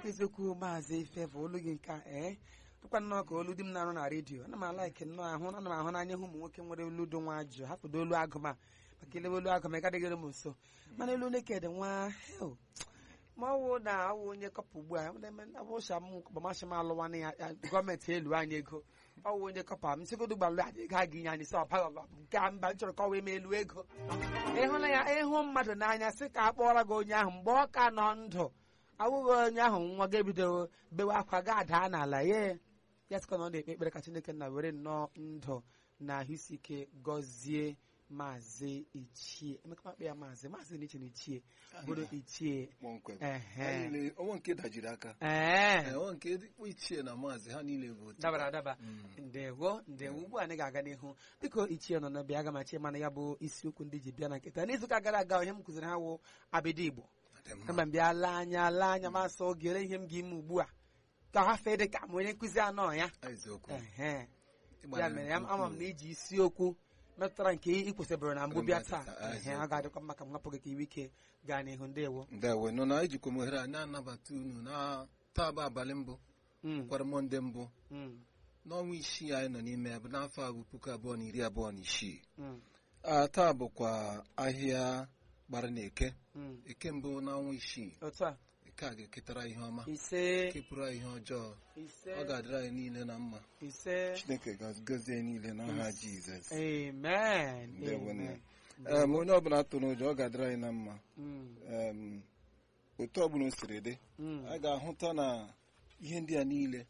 eziokwu maazị Ifevo olu gị nke a ee tụkwa nnọọ ka olu di m na-arụ na redio ana m alaiki nnọọ ahụ ana m ahụ n'anya hụ ụmụ nwoke nwere olu dị nwa jụụ hapụdo olu agụma maka elewe olu agụma ịgadịgịrị m nso mana elu neked nwa hel ma ọwụ na awụ onye kọpa ugbu a abụcha m gbamashi m alụwa na ya ya gọọmenti elu anyị ego ọwụ onye kọpa m sigodo gbalụ adị ego a ga-inye anyị sị ọbaghọlọ nke a mba m chọrọ ka ọ wee m elu ego ịhụla ya ịhụ mmadụ n'anya sị ka a kpọrọ gị onye ahụ mgbe ọ ka nọ ndụ awụghị onye ahụ nwa gị ebido bewe akwa ga adaa n'ala ye ya sịkwa na ọ na-ekpe ekpere ka Chineke na were nnọọ ndụ na ahụ isi ike gọzie maazị ichie emeka makpe ya maazị maazị na iche na ichie bụrụ ichie kpọmkwem ehe Ha niile onwe nke dajiri aka ee Ee, onwe nke dịkwa ichie na maazị ha niile bụ otu dabara adaba Mm. ndewo ndewo ugbu a anyị ga-aga n'ihu biko ichie nọ na bịa aga ma chie mana ya bụ isiokwu ndị ji bịa na nkịta n'izuụka gara aga ihe m kụziri ha wụ abịdị igbo Dị mma. kama m bịa laa anya laa anya masị oge ole ihe m ga-ime ugbu a ka ha fee dị ka m onye nkụzi anọ ya eziokwu ehe Ịgbara ya mere ya nke ama m ukwuu. na iji isiokwu metụtara nke ị kwesịbụrụ na mbụ bịa taa Taa, ehe ọ ga-adịkwa mma ka m hapụ gị ka iwe ike gaa n'ihu ndewo ndewo nọ na ijikwa m ohere a na-anabata unu na taa bụ abalị mbụ Mm, kwara mọnde mbụ mm, n'ọnwa isii anyị nọ n'ime ya bụ n'afọ a bụ puku abụọ na iri abụọ na isii mm, Ah, taa bụkwa ahịa gbara na eke mm. eke mbụ n'ọnwa isii otu a eke a ga-eketara ihe ọma ise kepụrụ anyị ihe ọjọọ ise ọ ga-adịrị anyị niile na mma ise chineke ga-agọzie anyị niile n'aha jizọs amen Ndewo na amen. Em, onye ọbụla tụrụ ụjọ ọ ga-adịrị anyị na mma Mm, Em, otu ọbụla o siri dị mm. a ga-ahụta na ihe ndị a niile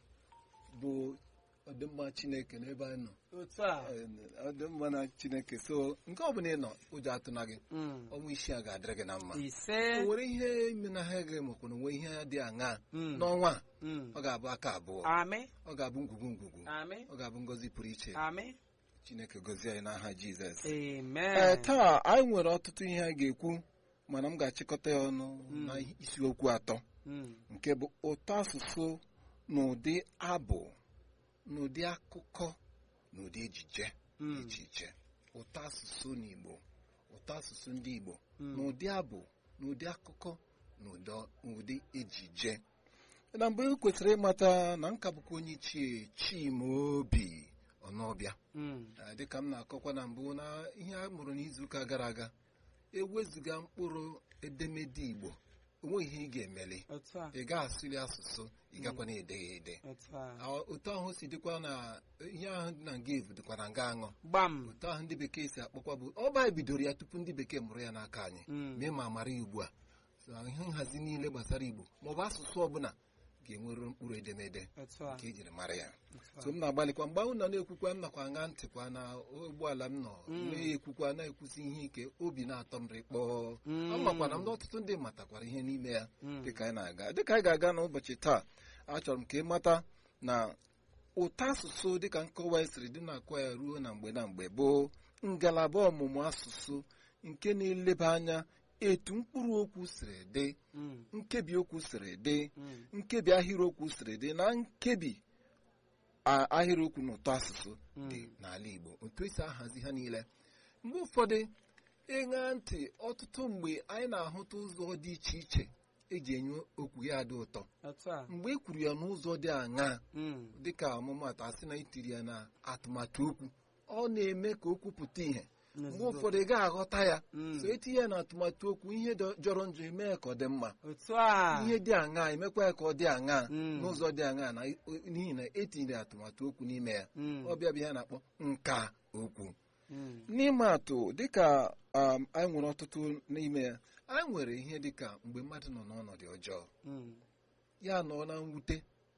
bụ ọdịmma chineke n'ebe anyị nọ otu a Em, ọdịmma na chineke so nke ọbụla ị nọ ụjọ atụna gị Mm. ọnwa isii a ga-adịrị gị na mma ise o nwere ihe imenahịa gị makwa na onwe ihe dị aṅaa Mm. n'ọnwa a Mm. ọ ga-abụ aka abụọ amị ọ ga-abụ ngwugwu ngwugwu amị ọ ga-abụ ngọzi pụrụ iche amị chineke gozie anyị n'aha jizọs ee amen taa anyị nwere ọtụtụ ihe a ga-ekwu mana m ga-achịkọta ya ọnụ Mm. na isiokwu atọ Mm, nke bụ ụtọ asụsụ na ụdị abụ na ụdị akụkọ na ụdị ejije dị mm, iche iche ụtọ asụsụ n'igbo ụtọ asụsụ ndị igbo mm. na ụdị abụ na ụdị akụkọ na ụdọ- ụdị ejije na mgbe e kwesịrị ịmata na nka bụkwa onye ichie chimaobi ọnọbịa Mm, Ah, dịka m na-akọkwa na mbụ na ihe a mụrụ n'izuụka gara aga ewezụga mkpụrụ edemede igbo onweghị ihe ị ga-emeli otu a ị ga-asụli asụsụ ị gakwa na ede ya ede otu a Ah, otu ahụ si dịkwa na ihe ahụ dị na nga evu dịkwa na nga aṅụ gbam otu ahụ ndị bekee si akpọkwa bụ ọba anyị bidoro ya tupu ndị bekee mụrụ ya n'aka anyị Mm, mee ma mara ya ugbu a So, ihe nhazi niile gbasara igbo maọbụ asụsụ ọbụla ga-enwere mkpụrụ edemede otu a nke ejiri mara ya otu so a m na-agbalịkwa mgbe ahụ nọ na-ekwukwa m nakwa aṅa ntịkwa na ụgbọala m nọ Mm. na-ekwukwa na-ekwusi ihe ike obi na-atọ m rịkpọọ Mm. amakwana m na ọtụtụ ndị matakwara ihe n'ime ya Mm. dịka anyị na-aga dịka anyị ga-aga n'ụbọchị taa achọrọ m ka ị mata na ụtọ asụsụ dịka nkọwa siri dị na-akọ ya ruo na mgbe na mgbe bụ ngalaba ọmụmụ asụsụ nke na-eleba anya etu mkpụrụ okwu siri dị Mm, nkebi okwu siri dị mm, nkebi ahịrịokwu siri dị na nkebi a- ahịrịokwu na ụtọ asụsụ dị Mm. n'ala Igbo otu esi ahazi ha niile mgbe ụfọdụ ịṅa ntị ọtụtụ mgbe anyị na-ahụta ụzọ dị iche iche eji enye okwu ya dị ụtọ otu a mgbe e kwuru ya n'ụzọ dị aṅaa Mm, dịka ọmụmatụ asị na itiri ya na atụmatụ okwu ọ na-eme ka okwu pụta ìhè mgbe n'ozugbo. ụfọdụ ị ga-aghọta ya Mm, so etinye ya na atụmatụ okwu ihe dọ- jọrọ njọ emee ka ọ dị mma otu a ihe dị aṅaa emekwa ya ka ọ dị aṅaa Mm. n'ụzọ dị aṅaa na n'ihi na etinyere atụmatụ okwu n'ime ya Mm, ọbịa bụ ihe a na-akpọ nka okwu mm, n'ime atụ dịka um, anyị nwere ọtụtụ n'ime ya anyị nwere ihe dịka mgbe mmadụ nọ n'ọnọdụ ọjọọ mm, ya nọ na mwute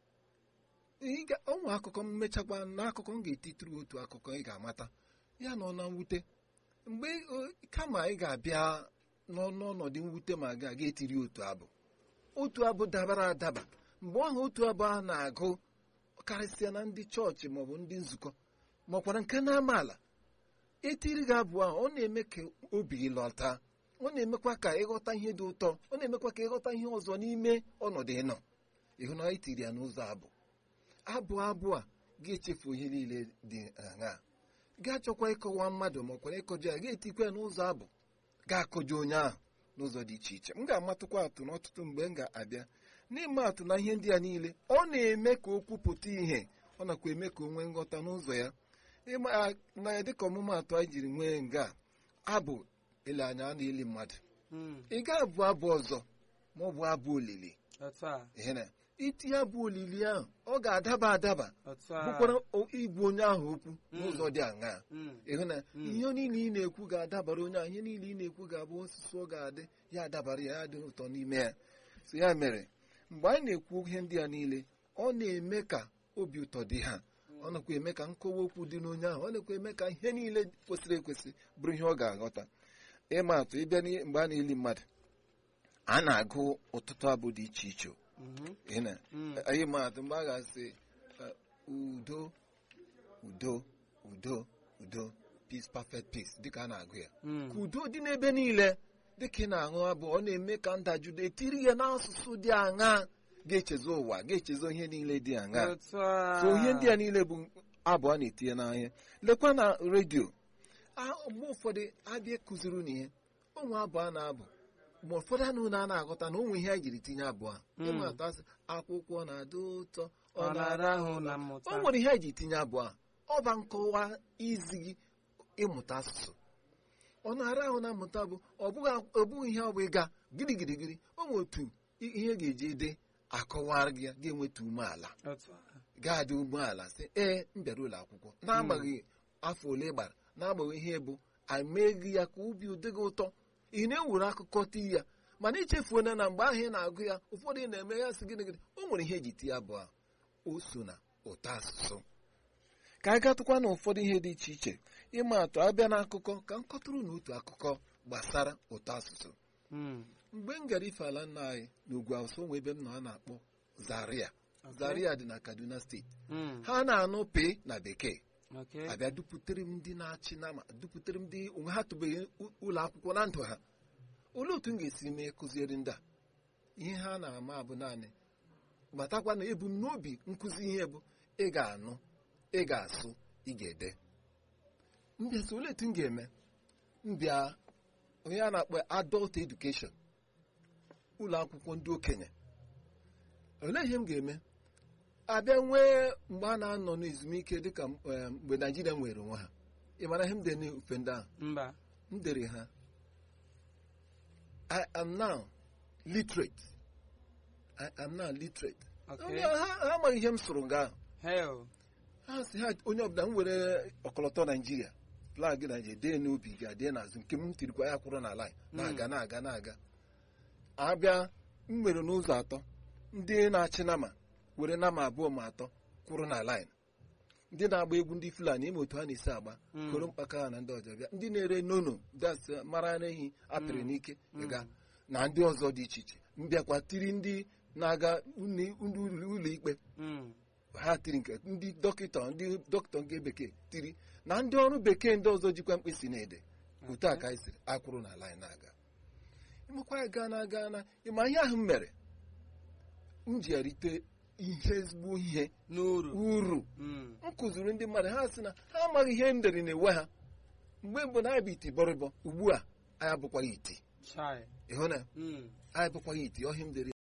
Ị ga- ọ nwe akụkọ mmechakwa n'akụkọ m ga-etitụrụ otu akụkọ ị ga-amata ya nọ na mwute mgbe o- kama ị ga-abịa nọ n'ọnọdụ mwute ma ga ga etiri otu abụ otu abụ dabara adaba mgbe ahụ otu abụ a na-agụ karịsịa na ndị chọọchị maọbụ ndị nzukọ maọkwara nke na-amaala etiri gị abụ ahụ ọ na-eme ka obi gị lọta ọ na-emekwa ka ịghọta ihe dị ụtọ ọ na-emekwa ka ịghọta ihe ọzọ n'ime ọnọdụ ịnọ ịhụ na itiri ya n'ụzọ abụ abụ abụ a ga-echefu ihe niile dị aṅaa ga-achọkwa ịkọwa mmadụ ma ọ kwara ịkọjọ ya ga-etikwa ya n'ụzọ abụ ga-akọjọ onye ahụ n'ụzọ dị iche iche m ga-amatụkwa atụ n'ọtụtụ mgbe m ga-abịa n'ime atụ na ihe ndị a niile ọ na-eme ka o kwupụta ihe ọ nakwa eme ka o nwee nghọta n'ụzọ ya ịma na ya dịka ọmụmaatụ anyị jiri nwee nga a, abụ ele anya a na-eli mmadụ Mm. ị ga-abụ abụ ọzọ ma ọ bụ abụ olili otu a ihe na itinye abụ olili ahụ ọ ga-adaba adaba otu a bụkwara o- igbu onye ahụ okwu n'ụzọ dị aṅaa Mm. ịhụ na Mm. ihe niile ị na-ekwu ga-adabara onye ahụ ihe niile ị na-ekwu ga-abụ osisi ọ ga-adị ya adabara ya ya dị ụtọ n'ime ya so ya mere mgbe anyị na-ekwu ihe ndị a niile ọ na-eme ka obi ụtọ dị ha ọ nakwa eme ka nkọwa okwu dị n'onye ahụ ọ nakwa eme ka ihe niile kwesịrị ekwesị bụrụ ihe ọ ga-aghọta ịma atụ ịbịa n'ihe- mgbe a na-eli mmadụ a na-agụ ọtụtụ abụ dị iche iche Mhm. Ị na- Mm. anyị ma atụ mgbe a ga-asị uh, udo udo udo udo peace perfect peace dịka a na-agụ ya Mm. ka udo dị n'ebe niile dịka ị na-aṅụ abụ ọ na-eme ka ndajụdo etiri ya n'asụsụ dị aṅa ga-echezo ụwa ga-echezo ihe niile dị aṅa otu a so ihe ndị a niile bụ abụ a na-etinye n'ahịa lekwa na redio a- mgbe ụfọdụ abịa kụziri unu ihe ụmụ abụ a na-abụ mgbe ụfọdụ anụ na a na-aghọta na onwe ihe a jiri tinye abụọ a Mm. ịma atụ asị akwụkwọ na-adị ụtọ ọ na-arahụ na mmụta o nwere ihe a ji tinye abụọ a ọ ba nkọwa izi gị ịmụta asụsụ ọ na-ara ahụ na mmụta bụ ọ bụghị ọ bụghị ihe ọ bụ ịga gidigidigidi o nwere otu i- ihe ga-eji ede akọwara gị ya ga-enweta umeala otu a ga-adị umeala sị ee m bịara ụlọ akwụkwọ n'agbaghị afọ ole ị gbara n'agbaghị ihe bụ ameghị ya ka obi ụdị gị ụtọ ị na-ewere akụkọ tii ya mana ichefuona na mgbe ahụ ị na-agụ ya ụfọdụ ị na-eme ya sị gịnị gịnị o nwere ihe eji tie abụọ a o so na ụtọ asụsụ ka anyị gatụkwa na ụfọdụ ihe dị iche iche ịma atụ abịa n'akụkọ ka m kọtụrụ na otu akụkọ gbasara ụtọ asụsụ Mm. mgbe m gara ife ala nna anyị n'ugwu awụsa onwe ebe m nọ a na-akpọ zaria Okay. zaria dị na kaduna steeti Mm. ha na-anụ pe na bekee Okay. abịa duputere m ndị na-achị nama duputere m ndị onwe ha tụbeghị u- ụlọ akwụkwọ na ndụ ha olee otu m ga-esi mee kụziere ndị a ihe ha na-ama bụ naanị matakwa na ebumnobi nkụzi ihe bụ ị ga-anụ ị ga-asụ ị ga-ede mbịa sị olee otu m ga-eme mbịa onye a na-akpọ adult education ụlọ akwụkwọ ndị okenye olee ihe m ga-eme abịa nwee mgbe a na-anọ n'ezumike dịka eh, mgbe naijiria nwere onwe ha ị mara ihe m dere n'ofe ndị ahụ mba m dere ha I am now literate I am now literate Okay. Onye- ha ha amaghị ihe m sụrụ nga ahụ hell ha si ha onye ọbụla m were ọkọlọtọ naijiria flag naijiria dee n'obi ga dee n'azụ nke m tirikwa ya kwụrụ na line na-aga na-aga na-aga abịa m mere n'ụzọ atọ ndị na-achị nama were nama abụọ ma atọ kwụrụ na line ndị na-agba egwu ndị fulani ime otu ha na-esi agba Mm. koro mkpaka ha na ndị ọzọ bịa ndị na-ere nono das mara ara ehi apịrị n'ike ịga na ndị ọzọ dị iche iche mbịakwa tiri ndị na-aga uni- ndị ụlọ ikpe Mm. ha tiri nke ndị dọkịta ndị dọkịta nke bekee tiri na ndị ọrụ bekee ndị ọzọ jikwa mkpịsị na-ede otu a ka anyị siri akwụrụ na line na-aga ịmakwa ya gaa na gaa na ịma ihe ahụ m mere m ji erite ihe ezigbo ihe n'uru uru Mm. m kụziri ndị mmadụ ha sị na ha amaghị ihe m dere na-ewe ha mgbe mbụ na anyị bụ iti bọrịbọ ugbu a anyị abụkwaghị iti chai ịhụ na Mm. anyị abụkwaghị iti ọhịa m dere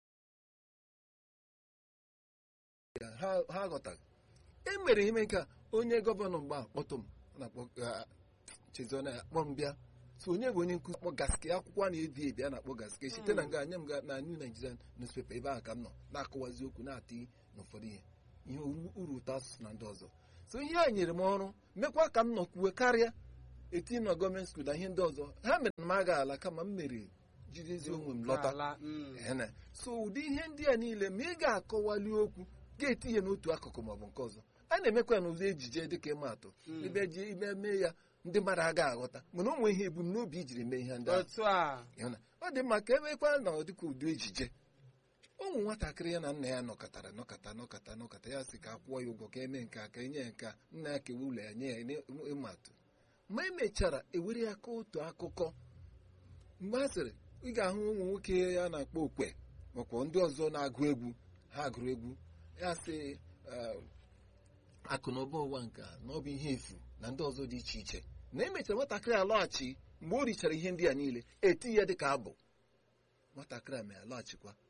ya ha ha ghọtaghị e mere ihe nke a onye gọvanọ mgbe ahụ kpọtụ m ọ na-akpọ ah, chezona ya kpọ m bịa so onye bụ onye nkụzi kpọ gaske akwụkwọ a na-ebi ebi a na-akpọ gaske site na nga anya m ga na New Nigerian newspaper ebe ahụ ka m nọ na-akọwazi okwu na-atị n'ụfọdụ ihe ihe uru uru ụtọ asụsụ na ndị ọzọ so ihe a nyere m ọrụ mekwa ka m nọkwuwe karịa etinye na gọọmenti skuul na ihe ndị ọzọ ha mere na m aga ala kama m mere jidezi onwe m lọta Ala, mm. Ene. so ụdị ihe ndị a niile ma ị ga-akọwali okwu ga-etinye n'otu akụkụ maọbụ nke ọzọ a na-emekwa n'ụzọ ejije dịka ịma atụ Mm. ibe ji ime mee ya ndị mmadụ aga aghọta mana o nwee ihe ebumnobi ijiri mee ihe ndị ahụ otu a Ịhụna? ọ dị mma ka emekwa na ọ dịka ụdị ejije ụmụ nwatakịrị ya na nna ya nọkọtara nọkọta nọkọta nọkọta ya sị ka a kwụọ ya ụgwọ ka eme nke a ka enye ya nke a nna ya kewa ụlọ ya nye ya nye- ịma atụ ma emechara ewere ya ka otu akụkọ mgbe a sịrị ị ga-ahụ ụmụ nwoke ya na-akpọ okwe makwa ndị ọzọ na-agụ egwu ha gụrụ egwu ya sị eh, akụ na ụba ụwa nke a na ọ bụ ihe efu na ndị ọzọ dị iche iche na emechara nwatakịrị alọghachi mgbe o richara ihe ndị a niile eti ya dịka abụ nwatakịrị a ma alaghachikwa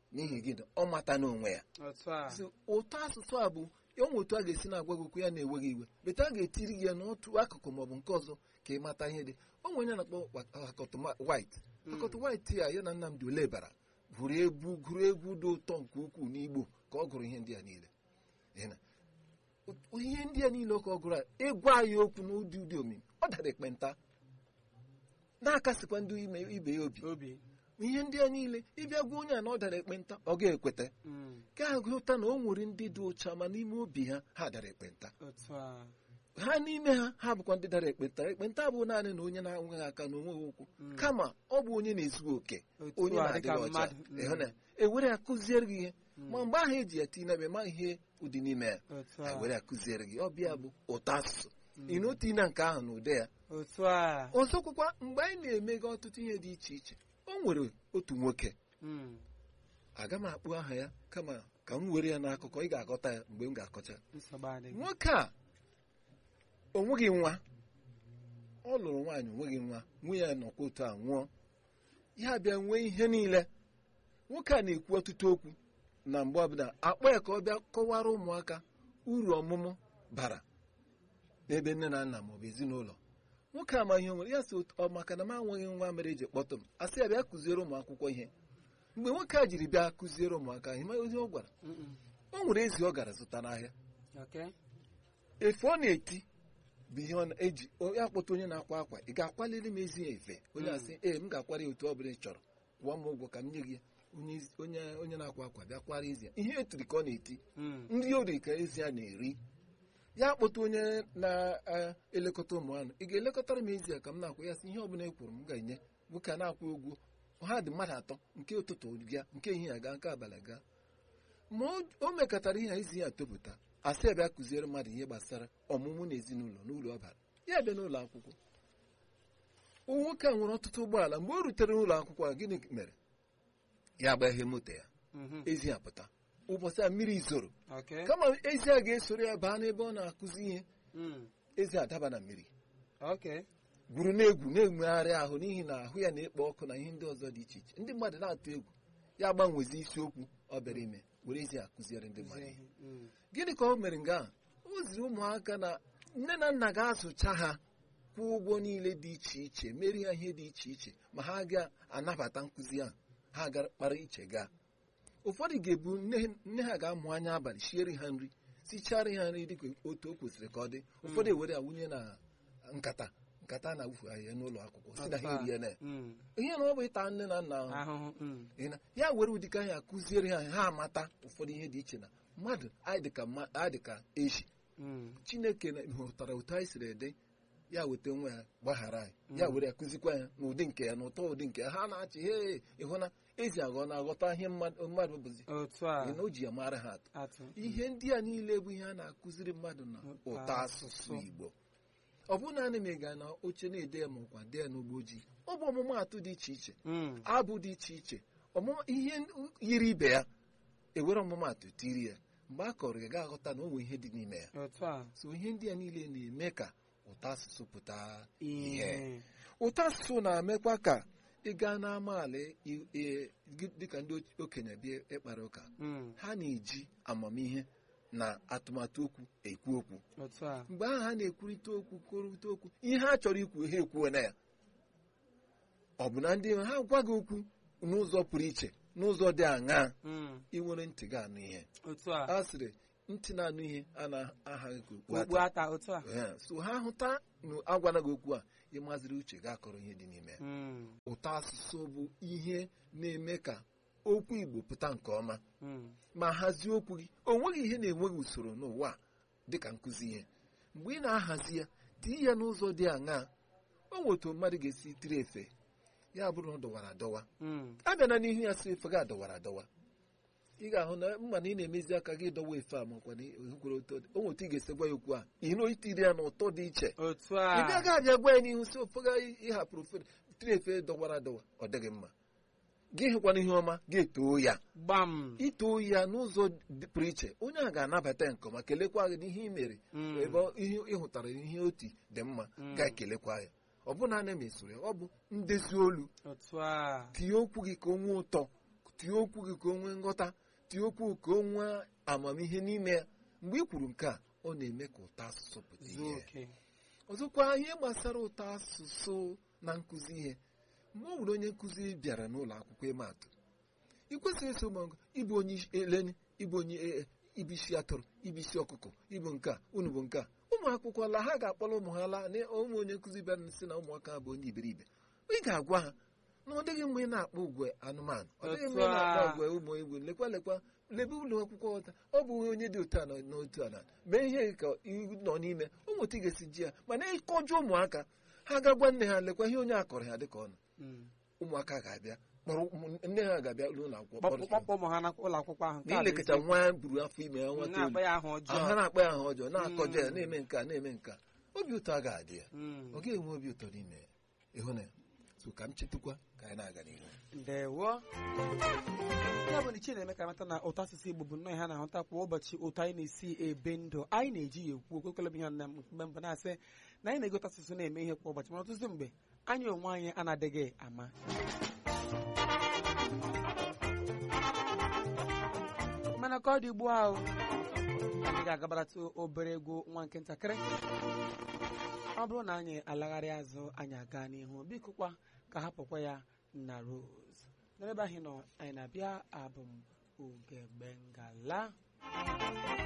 n'ihi gịnị ọ mata n'onwe ya otu a So, ụtọ asụsụ a bụ onwe otu a ga-esi na-agwa gị okwu ya na-eweghị iwe beta a ga-etiri gị ya n'otu akụkụ maọbụ nke ọzọ ka ị mata ihe dị onwe onye na-akpọ wa- akọtụ ma- white akọtụ white ya ya na Nnamdi Olebara gụrụ egwu gụrụ egwu dị ụtọ nke ukwuu n'Igbo ka ọ gụrụ ihe ndị a niile Ị na- o- ihe ndị a niile ka ọ gụrụ a ịgwa ya okwu n'ụdị ụdị omimi ọ dara ekpenta na-akasịkwa ndị ime ibe ya obi obi ihe ndị a niile ịbịa gwa onye a na ọ dara ekpenta ọ ga-ekweta Mm, ka agụta na o nwere ndị dị ụcha ma n'ime obi ha ha dara ekpenta otu a ha n'ime ha ha bụkwa ndị dara ekpenta ekpenta abụ naanị na onye na-anweghị aka na onweghị ụkwụ Mm. kama ọ bụ onye na-ezughị oke otu onye a dịka na-adịghị ọcha mmadụ Mm, ịhụ na ewere ya kụziere gị ihe Mm. ma mgbe ahụ eji ya tinye n'ebe ma ihe ụdị n'ime ya otu ha a were ya kụziere gị ọbịa bụ ụtọ asụsụ Mm. ị na otu na nke ahụ na ụdị ya otu a ọzọkwakwa mgbe anyị na-emega ọtụtụ ihe dị iche iche o nwere otu nwoke Mm, aga m akpụ aha ya kama ka m were ya n'akụkọ ị ga-aghọta ya mgbe m ga-akọcha nsogbu adịghị nwoke a o nweghị nwa ọ lụrụ nwaanyị onweghị nwa nwunye ya nọkwa otu a nwụọ ya bịa nwee ihe niile nwoke a na-ekwu ọtụtụ okwu na mgbe ọbụla akpọ ya ka ọ bịa kọwara ụmụaka uru ọmụmụ bara n'ebe nne na nna maọbụ ezinụlọ nwoke ama ihe o nwere ya si ọ maka na m anweghị nwa mere eji kpọtụ m asị ya bịa kụziere ụmụ akwụkwọ ihe mgbe nwoke a jiri bịa kụziere ụmụaka ihe ma ozi ọ gwara Mm, o nwere ezi ọ gara zụta n'ahịa okay efe ọ na-eti bụ ihe ọ na-eji onye akpọta onye na-akwa akwa ị ga-akwaliri m ezi ya efe onye Mm. asị ee m ga-akwara ya otu ọ bụla ị chọrọ kwụọ m ụgwọ ka m nye gị ya onye ezi- onye onye na-akwa akwa bịa kwara ezi ya ihe etiri ka ọ na-eti Mm, ndị ori ka ezi ya na-eri ya akpọta onye na-elekọta ụmụ anụ ị ga-elekọtara m ezi ya ka m na-akwa ya sị ihe ọ bụla e kwuru m ga-enye nwoke a na-akwụ ụgwọ ha dị mmadụ atọ nke ụtụtụ gaa nke ehihie gaa nke abalị gaa ma o- o mekọtara ihe a ezi ya topụta asị ya bịa kụziere mmadụ ihe gbasara ọmụmụ na ezinụlọ n'ụlọ ọ bara ya bịa n'ụlọ akwụkwọ nwoke a nwere ọtụtụ ụgbọala mgbe o rutere n'ụlọ akwụkwọ a gịnị mere ya agbaghe moto ya mhm, ezi ya pụta ụbọchị a mmiri zoro okay kama ezi a ga-esoro ya baa n'ebe ọ na-akụzi ihe Mm, ezi adaba na mmiri okay gwuru na-egwu na-enwegharị ahụ n'ihi na ahụ ya na-ekpo ọkụ na ihe ndị ọzọ dị iche iche ndị mmadụ na-atụ egwu ya gbanwezi isiokwu ọ bịara ime were ezi akụziere ndị mmadụ ihe Mm, gịnị ka o mere nga a o ziri ụmụaka na nne na nna ga-azụcha ha kwụọ ụgwọ niile dị iche iche meri ha ihe dị iche iche ma ha ga-anabata nkụzi ahụ ha ga-kpara iche gaa ụfọdụ ga-ebu nne nne ha ga-amụ anya abalị siere ha nri sichara ha nri dịka otu o kwesịrị ka ọ dị ụfọdụ ewere ya wunye na nkata nkata na-awụfu ya n'ụlọ akwụkwọ si na ha otu a. erie na ya Mm, ihe na ọ bụ ịta nne na nna ahụ ahụhụ mm, Ị na- ya were ụdịka ya kụziere ha ha amata ụfọdụ ihe dị iche na mmadụ anyị dịka mma- anyị dịka echi mm, chineke na- hụtara otu anyị siri ede ya weta nwa ya gbaghara anyị ya were ya kụzikwa ya n'ụdị nke ya n'ụtọ ụdị nke ya ha na-achị he ịhụ na ezi aghọ na-aghọta ihe mmadụ mmadụ bụzi otu a Ị na o ji ya mara ha atụ atụ ihe ndị a niile bụ ihe a na-akụziri mmadụ na Ụtọ ụtọ asụsụ asụsụ. igbo ọ bụ naanị ma ị ga na oche na-ede ya ma ọkwa dee ya n'ugbo ojii ọ bụ ọmụmaatụ dị iche iche Mm, abụ dị iche iche ọmụma ihe yiri ibe ya ewere ọmụmaatụ tiri ya mgbe a kọrọ ya ga-aghọta na o nwere ihe dị n'ime ya otu a so ihe ndị a niile na-eme ka ụtọ asụsụ pụta ihe ihe ụtọ asụsụ na-emekwa ka ị gaa n'amaala i- i- gị- dịka ndị okenye bịa ịkpara ụka Mm, ha na-eji amamihe na atụmatụ okwu ekwu okwu otu a mgbe ahụ ha na-ekwurịta okwu kwurịta okwu ihe ha chọrọ ikwu ha ekwuo na ya ọ bụ na ndị ha gwa gị okwu n'ụzọ pụrụ iche n'ụzọ dị aṅaa Mm, ị nwere ntị ga-anụ ihe otu a a sịrị ntị na-anụ ihe a na-ahaghị ka okpu okpu ata ata otu a Ee, so ha hụta na agwana gị okwu a ịmaziri uche ga-akọrọ ihe dị n'ime ya Mm, ụtọ asụsụ bụ ihe na-eme ka okwu Igbo pụta nke ọma mm, ma hazie okwu gị o nweghị ihe na-enweghị usoro n'ụwa a dịka nkụzi ihe mgbe ị na-ahazi ya tii ya n'ụzọ dị aṅaa o nwetu mmadụ ga-esi tiri efe ya bụrụ na ọ dọwara adọwa mm, abịa na n'ihu ya si efe gị adọwara adọwa ị ga-ahụ na mma na ị na-emezi aka gị dọwa efe a makwa na ekwere ụtọ dị o nwetu ị ga-esi gwa ya okwu a iro itiri ya n'ụtọ dị iche otu ị a bịaghị abịa gwa ya n'ihu si ofe gị ịhapụrụ ofe tiri efe dọwara adọwa ọ dịghị mma gị hụkwana ihe ọma ga-etoo ya gbam itoo ya n'ụzọ dị- pụrụ iche onye a ga-anabata ya nke ọma kelekwa gị n'ihe ị mere Mm, ebe ọ- ihe ị hụtara ihe oti dị mma Mm. ga-ekelekwa ya ọ bụ na ana m esoro ya ọ bụ ndezi olu otu a tinye okwu gị ka o nwee ụtọ tie okwu gị ka o nwee nghọta tie okwu ka o nwee amamihe n'ime ya mgbe ị kwuru nke a ọ na-eme ka ụtọ asụsụ pụta zuo ihe oke ọzọkwa ihe gbasara ụtọ asụsụ na nkụzi ihe mgbe ọ bụrụ onye nkụzi bịara n'ụlọ akwụkwọ ịma atụ ị kwesịrị eso ụmụ ịbụ onye eleni ịbụ onye e- e- ịbụ isi atụrụ ịbụ isi ọkụkọ ịbụ nke a unu bụ nke a ụmụ akwụkwọ la ha ga-akpọrọ ụmụ ha laa na ụmụ onye nkụzi bịara sị na ụmụaka ha bụ onye iberibe ị ga-agwa ha na ọ dịghị mgbe ị na-akpọ ugwe anụmanụ ọ dịghị mgbe ị Otu a. na-akpọ ugwe ụmụ egwu lekwa lekwa lebe ụlọ akwụkwọ ọta ọ bụ onye dị otu a nọ n'otu a na mee ihe ka ị nọ n'ime ụmụ otu ị ga-esi ji ya mana ịkọjọ ụmụaka ha ga-agwa nne ha lekwa ihe onye a kọrọ ha dịka ọ nọ Mm. ụmụaka ga-abịa kpọrọ ụmụ- nne ha ga-abịa n'ụlọ akwụkwọ Kpọpụ kpọrọ kpọpụ ụmụ ha n'ụlọ akwụkwọ ahụ nke na a bụ ilekọta eziokwu. nwa ya buru afọ ime ya nwa na-akpọ toolu ya ahụ ọjọọ ha na-akpa ya ahụ ọjọọ na-akọjọ ya Mm. na-eme nke a na-eme nke a obi ụtọ a ga-adị ya Mm. ọ ga-enwe obi ụtọ n'ime ya ịhụ na ya so ka m chetakwa ka anyị na-aga n'ihu ndewo ya bụ na ichie na-eme ka amata na ụtọ asụsụ igbo bụ nnọọ ihe a na-ahụta kwa ụbọchị ụtọ anyị na-esi ebe ndụ anyị na-eji ya ekwu okwekwele bụ ihe na mgbe mbụ na-asị na anyị na-egote asụsụ na-eme ihe kwa ụbọchị mana ọtụtụ mgbe anyị onwe anyị anadịghị ama mana ka ọ dị ugbu ahụ anyị ga-agabaratụ obere egwu nwa nke ntakịrị ọ bụrụ na anyị alagharị azụ anyị aga n'ihu biko kwa ka hapụkwa ya na rose n'ebe ahụ nọ anyị na-abịa abụ m ugegbe ngala